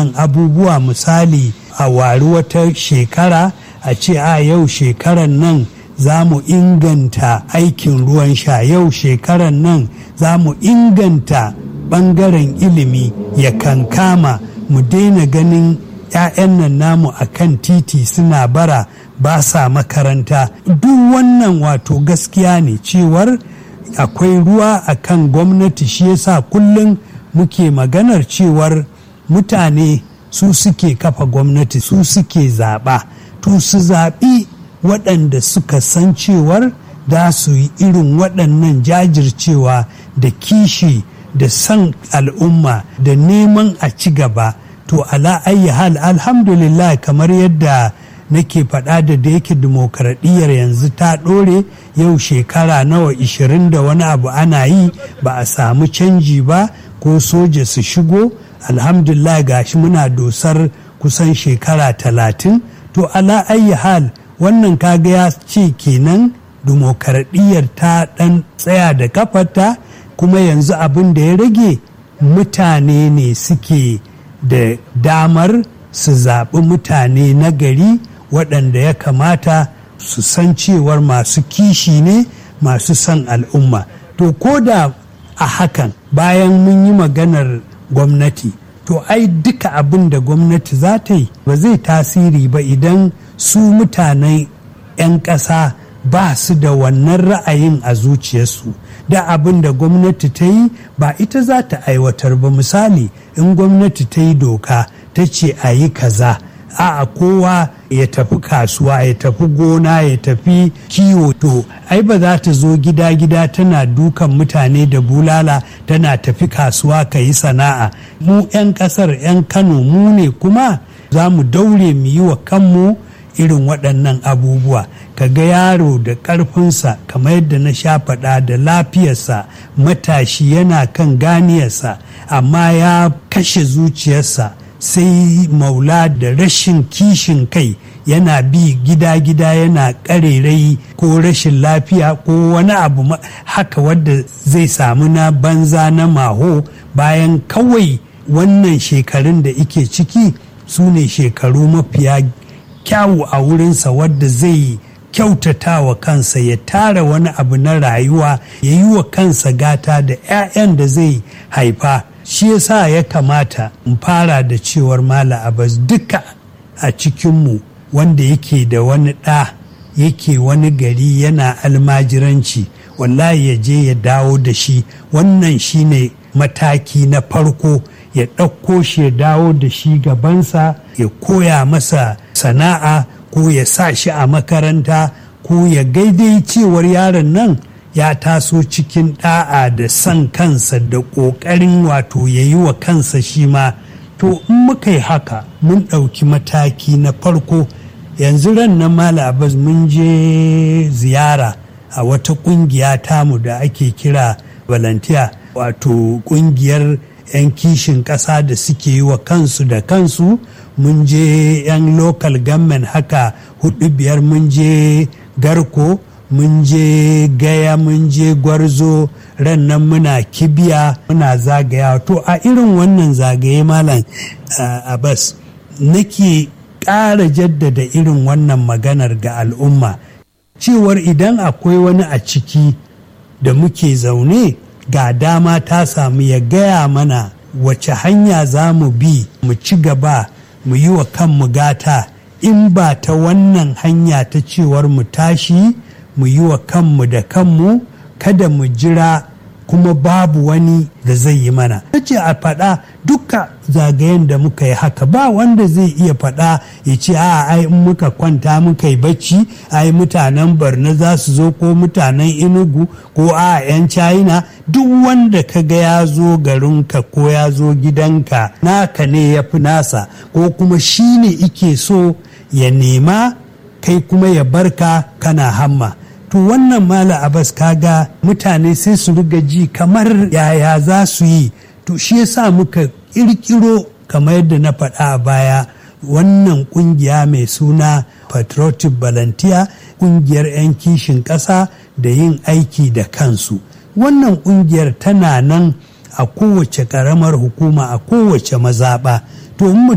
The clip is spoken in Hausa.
waɗannan abubuwa misali a wari wata shekara a ce a yau shekaran nan za mu inganta aikin ruwan sha yau shekaran nan za mu inganta ɓangaren ilimi ya kankama mu daina ganin 'ya'yan nan namu a kan titi suna bara ba sa makaranta duk wannan wato gaskiya ne cewar akwai ruwa a kan gwamnati shi yasa kullum muke maganar cewar mutane su suke kafa gwamnati su suke zaɓa to su zaɓi waɗanda suka san cewar za su yi irin waɗannan jajircewa da kishi da san al'umma da neman a ci gaba to ala ayi hal alhamdulillah kamar yadda nake faɗa da da yake dimokuraɗiyyar yanzu ta ɗore yau shekara nawa ishirin da wani abu ana yi ba a samu canji ba ko soja su shigo alhamdulillah gashi muna dosar kusan shekara talatin to ala ayi hal wannan kaga ya ce kenan dimokuraɗiyyar ta ɗan tsaya da kafarta kuma yanzu abin da ya rage mutane ne suke da damar su zaɓi mutane na gari waɗanda ya kamata su san cewar masu kishi ne masu son al'umma to ko da a hakan bayan mun yi maganar gwamnati to ai duka abin da gwamnati za ta yi ba zai tasiri ba idan su mutanen 'yan ƙasa ba su da wannan ra'ayin a zuciyarsu da abin da gwamnati ta yi ba ita za ta aiwatar ba misali in gwamnati ta yi doka ta ce a yi kaza a kowa ya tafi kasuwa ya tafi gona ya tafi kiwo to ai ba za ta zo gida-gida tana dukan mutane da bulala tana tafi kasuwa ka yi sana'a mu 'yan kasar 'yan kano mu ne kuma za mu daure mu yi wa kanmu irin waɗannan abubuwa ka ga yaro da ƙarfinsa kamar yadda na sha faɗa da lafiyarsa matashi yana kan ganiyarsa amma ya kashe zuciyarsa sai maula da rashin kishin kai yana bi gida-gida yana ƙarerai ko rashin lafiya ko wani abu haka wadda zai samu na banza na maho bayan kawai wannan shekarun da ike ciki su ne shekaru mafiya kyawu a wurinsa wadda zai kyautata wa kansa ya tara wani abu na rayuwa ya yi wa kansa gata da 'ya'yan da zai haifa shi yasa ya kamata in fara da cewar mala abbas duka a cikinmu wanda yake da wani ɗa yake wani gari yana almajiranci wallahi ya je ya dawo da shi wannan shine mataki na farko ya ɗauko shi ya dawo da shi gabansa ya koya masa sana'a ko ya sa shi a makaranta ko ya gaidai cewar yaron nan ya taso cikin ɗa'a da son kansa da ƙoƙarin wato ya yi wa kansa shi ma to in muka yi haka mun ɗauki mataki na farko yanzu ran na mala abbas mun je ziyara a wata ƙungiya tamu da ake kira volunteer wato ƙungiyar 'yan kishin ƙasa da suke yi wa kansu da kansu mun je 'yan local government haka hudu biyar mun je garko mun je gaya mun je gwarzo ran nan muna kibiya muna zagaya to a irin wannan zagaye malam abbas nake ƙara jaddada irin wannan maganar ga al'umma cewar idan akwai wani a ciki da muke zaune ga dama ta samu ya gaya mana wace hanya za mu bi mu ci gaba mu yi wa kanmu gata in ba ta wannan hanya ta cewar mu tashi mu yi wa kanmu da kanmu kada mu jira kuma babu wani da zai yi mana. Ta ce a faɗa duka zagayen da muka yi haka ba wanda zai iya faɗa ya ce a ai in muka kwanta muka yi bacci ai mutanen barna za su zo ko mutanen inugu ko a 'yan china duk wanda ka ga ya zo garinka ko ya zo gidanka naka ne ya fi nasa ko kuma shi ne ike so ya nema kai kuma ya barka kana hamma. to wannan mala abbas kaga mutane sai su riga ji kamar yaya za su yi to shi yasa muka kirkiro kamar yadda na faɗa a baya wannan kungiya mai suna patriotic volunteer kungiyar 'yan kishin ƙasa da yin aiki da kansu wannan kungiyar tana nan a kowace ƙaramar hukuma a kowace mazaɓa to